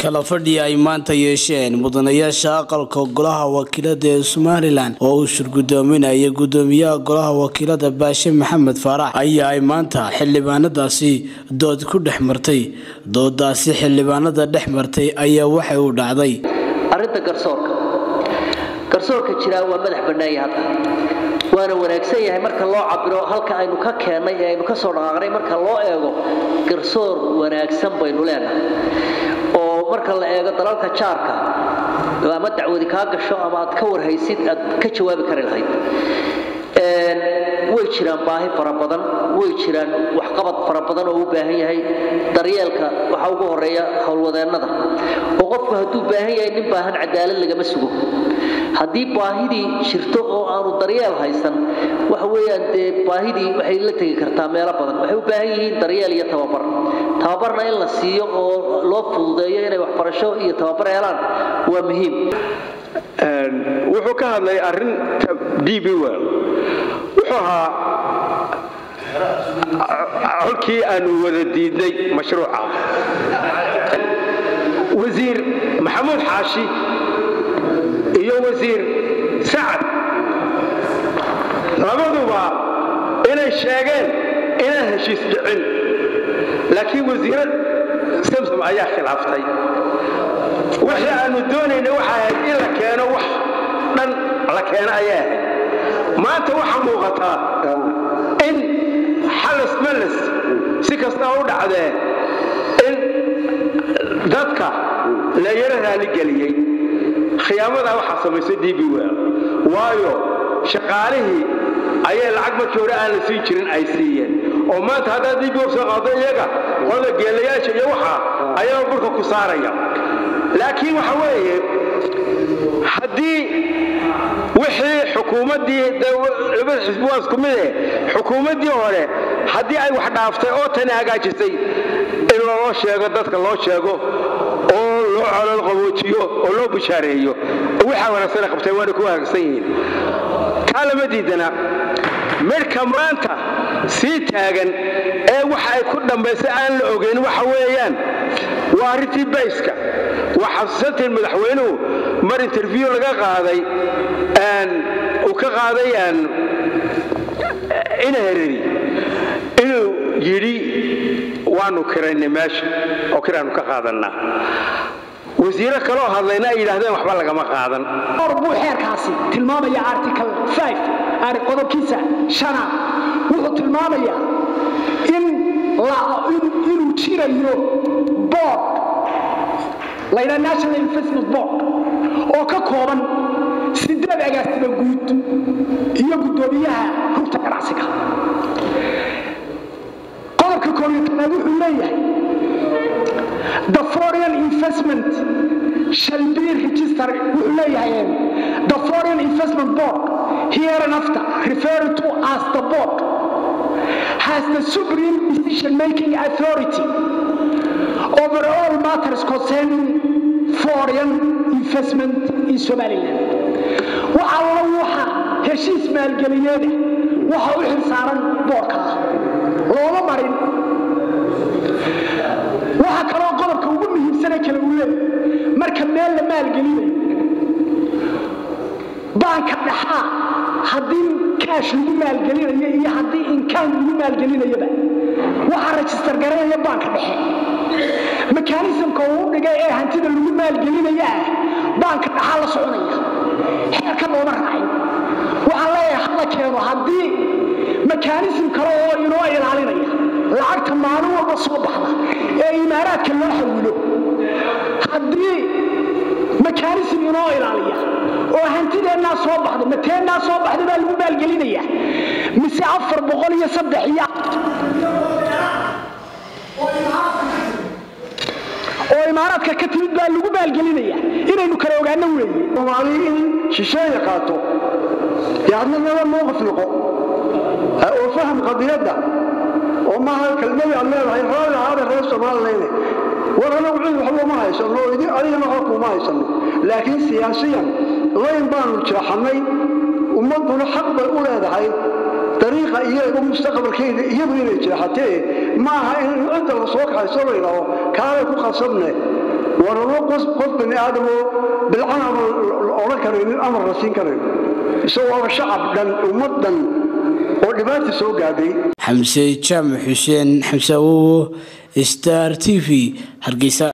kala fadhi ay maanta yeesheen mudanayaasha aqalka golaha wakiilada ee somalilan oo uu shirgudoominaya gudoomiyaha golaha wakiilada baashe maxamed faarax ayaa ay maanta xildhibaanadaasi dood ku dhex martay doodaasi xildhibaanada dhex martay ayaa waxay u dhacday arrinta garsoorka garsoorka jiraa waa madax bannaanya hadda waana wanaagsan yahay marka loo cabiro halka aynu ka keennay ee aynu ka soo dhaqaaqnay marka loo eego garsoor wanaagsan baynu leenahay oo marka la eego dalalka jaarka ama dacwadi kaa gasho ama aad ka warhaysid aad ka jawaabi kari lahayd way jiraan baahi fara badan way jiraan waxqabad fara badan oo u baahan yahay daryeelka waxaa ugu horeeya howlwadeennada oo qofku hadduu baahan yahay nin baahan cadaalad lagama sugo haddii baahidii jirto oo aanu daryeel haysan waxa weeyaan dee baahidii waxay la tegi kartaa meelo badan waxay u baahan yihiin daryeel iyo tababar tababarna in la siiyo oo loo fududeeyo inay waxbarasho iyo tababar helaan waa muhiim wuxuu ka hadlay arinta d b well wuxuu ahaa colkii aanu wada diidnay mashruuca wasiir maxamuud xaashi iyo wasiir sacad labaduba inay sheegeen inaan heshiis dhicin laakiin wasiira samsom ayaa khilaaftay wixii aanu doonayna waxay ahayd in la keeno wax dhan la keeno ayay ahayd maanta waxaa muuqataa in xalas malas si kastaa u dhacdee in dadka la yaro raaligeliyey khiyaamadaa waxaa samaysay d b wel waayo shaqaalihii ayay lacag markii hore aan la siin jirin ay siiyeen oo maanta haddaad d b wel soo qaado iyaga qolada geelayaasha iyo waxaa ayaa burka ku saaraya laakiin waxa weeye haddii wixii xukuumaddii labada xisbi waa isku mid eh xukuumaddii hore haddii ay wax dhaaftay oo tani hagaajisay in loo sheego dadka loo sheego oo loo colol qaboojiyo oo loo bushaareeyo waxaa wanaagsan qabtay waana ku wanaagsan yihiin taa lama diidana midhka maanta sii taagan ee waxa ay ku dhambaysay aan la ogeyn waxa weeyaan waa arrintii bayska waa xasuusantiin madaxweynuhu mar interview laga qaaday uu ka qaaday ina hereri inuu yidhi waanu kiraynay meesha oo kiraanu ka qaadannaa wasiiro kaloo hadlayna ay yidhaahdeen waxba lagama qaadan or buu xeerkaasi tilmaamaya article qodobkiisa shanaad wuxuu tilmaamayaa in inuu jirayo board laydhaa national investment board oo ka kooban sideed agaasima guud iyo guddoomiyaha rugta ganacsiga qodobka koobiyo tobnaad wuxuu leeyahay the foreign investment shall be registered wuxuu leeyahay the foreign investment board here and after referred to as the board has the supreme decision making authority over all matters concerning foreign investment in somaliland waxa alla waxa heshiis maalgeliyeeda waxa u xilsaaran boorka ah looma marin waxa kaloo qodobka ugu muhiimsane kale uu leeyahy marka meel la maalgelinayo baanka dhaxaa haddii kaash lagu maalgelinayo iyo haddii inkaan lagu maalgelinayaba waxaa rajistar garanaya baanka dhexe mekanismka uu dhigay ee hantida lagu maalgelinaya ah baanka dhaxaa la soconaya xeerka looma raacin waxaan leeyahay hala keeno haddii mekanism kale oo inoo ilaalinaya lacagta maalin walba soo baxda ee imaaraadka loo xawilo haddii mekanism inoo ilaaliya oo hantideennaa soo baxda mateennaa soo baxda baa lagu maalgelinaya mise afar boqol iyo saddex iyo oo imaaraadka ka timid baa lagu maalgelinaya inaynu kala ogaano weeye soomaali in shisheeya qaato yaadna naba mowqif noqo oo faham qadiyadda oo maaha kelmadii aad leedahay raali ahaada reer soomaalileyne war anagu cid waxba uma haysano adigana waxba kuma haysano laakiin siyaasiyan layn baanu jeexannay ummadduna xaq bay u leedahay dariiqa iyaga mustaqbalkeeda iyadu inay jeexatee maaha in cidda la soo kaxayso la yidhaaho kaalay ku qasabne waramo qof bani aadamoo bilcan ama la odhan karaynin amar la siin karayn isagoo shacab dhan ummad dhan oo dhibaata soo gaadhay xamse jaamac xuseen xamse awowo star t v hargeysa